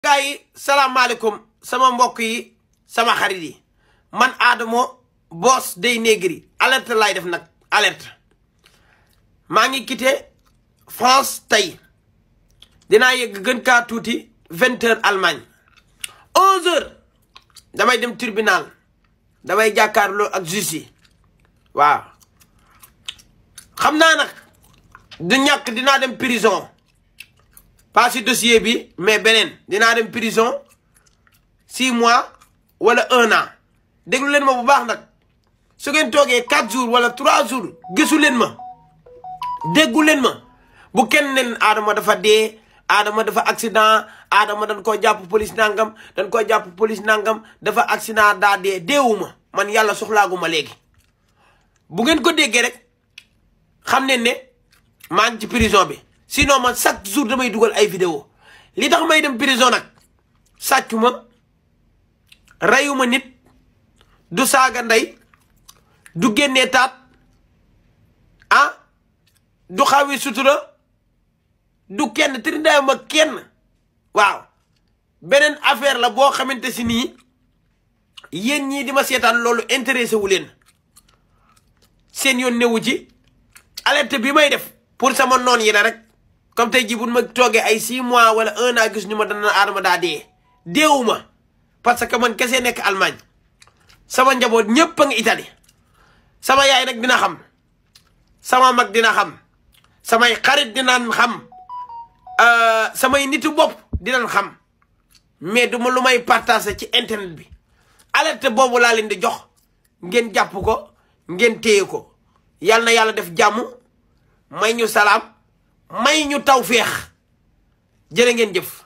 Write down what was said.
gaa yi salaamaaleykum sama mbokk yi sama xarit yi man Adamo Boss Dey Negri alerte laay def nag alerte maa ngi quitté France tey dinaa yegg gën kaa tuuti vingt heures Allemagne onze heures damay dem tribunal damay jàkkaarloo ak juge yi waaw xam naa nag du ñàkk dinaa dem prison pas si dossier bi mais beneen dinaa dem prison six mois wala un an déglu leen ma bu baax nag su ngeen toogee quatre jours wala trois jours gisu leen ma déggu leen ma bu kenn nen Adama dafa dee Adama dafa accident Adama dañ koo jàpp police nangam dañ koo jàpp police nangam dafa accident daa dee deewuma man yàlla soxlaaguma léegi bu ngeen ko déggee rek xam ne ne maa ngi ci prison bi sinon man chaque jour damay dugal ay vidéo li tax may dem prison nag sàccu ma reyuma nit du saaga ndey du génnee taat ah du xawi sutura du kenn trindaay ma kenn waaw beneen affaire la boo xamante si nii yéen ñii di ma seetaan loolu intéressé wu leen seen yoon newu ci alerte bi may def pour sama noon yi la rek comme tey jii bu ma toogee ay six mois wala un an gis ñu ma dana Adama daa dee deewuma parce que man kese nekk Allemagne sama njaboot ñëpp a ngi Italie sama yaay nag dina xam sama mag dina xam samay xarit dinaan xam samay nitu bopp dinañ xam mais du ma lu may partager ci internet bi alerte boobu laa leen di jox ngeen jàpp ko ngeen téye ko yal na yàlla def jàmm may ñu salaam may ñu taw féex jërë ngeen jëf